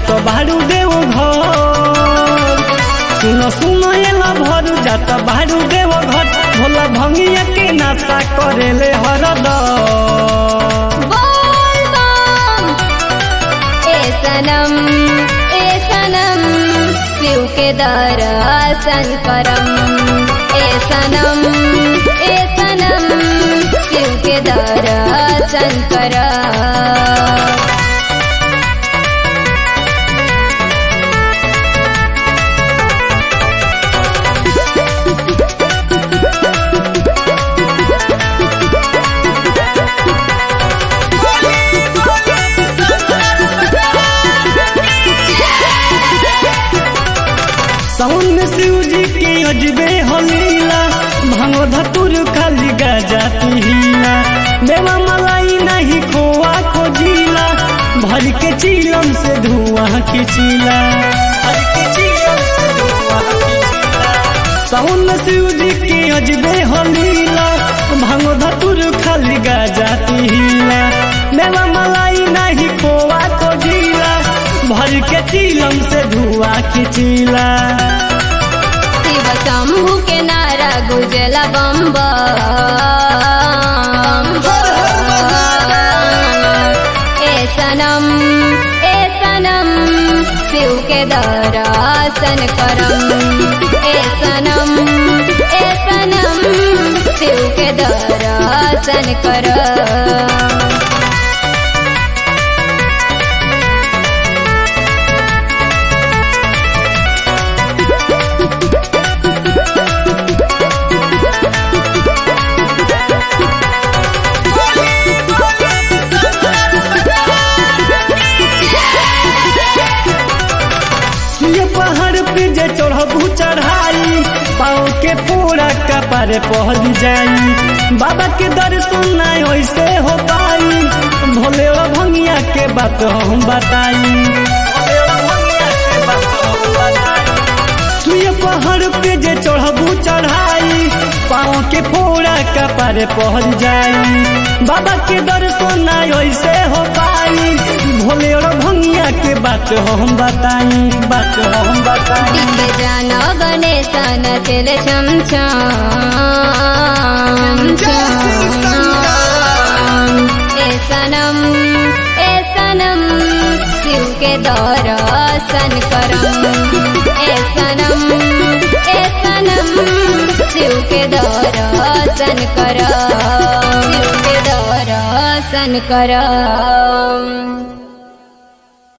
जात बारू देव घर सुनो सुनो एला भरू जात बारू देव घर भोला भंगिया के नाशा करेले हरदम बोल बम ए सनम ए सनम शिव के दर्शन करम ए सनम ए सनम शिव के दर्शन करम साउन में शिव जी के अजबे हलीला भांगो धतुर खाली गाजा पीला मेवा मलाई नहीं खोआ खोजिला भर के चीलम से धुआं खिंचिला भर के चीलम से धुआं खिंचिला साउन में शिव जी के अजबे हलीला भांगो धतुर खाली गाजा पीला मेवा मलाई नहीं खोआ खोजिला भर के चीलम से धुआं खिंचिला शिव शंभु के नारा गुजला बम ए सनम ए सनम शिव के दर्शन करम ए सनम ए सनम शिव के दर्शन करम ये पहाड़ पे जे चढ़बू चढ़ाई पाँव के पूरा कपार पहल जाई बाबा के दर्शन नहीं वैसे हो पाई भोले और भंगिया के बात हम बताई भोले और भंगिया के बात हम बताई। तू ये पहाड़ पे जे चढ़बू चढ़ाई पाँव के पूरा कपार पहल जाई बाबा के दर्शन नहीं वैसे हो पाई भोले और भंगिया के बात हम बताई बात हम बताई टिके जाना गणेश नचल छम छम ए सनम ए सनम शिव के दर्शन करम ए सनम ए सनम शिव के दर्शन करम शिव के दर्शन करम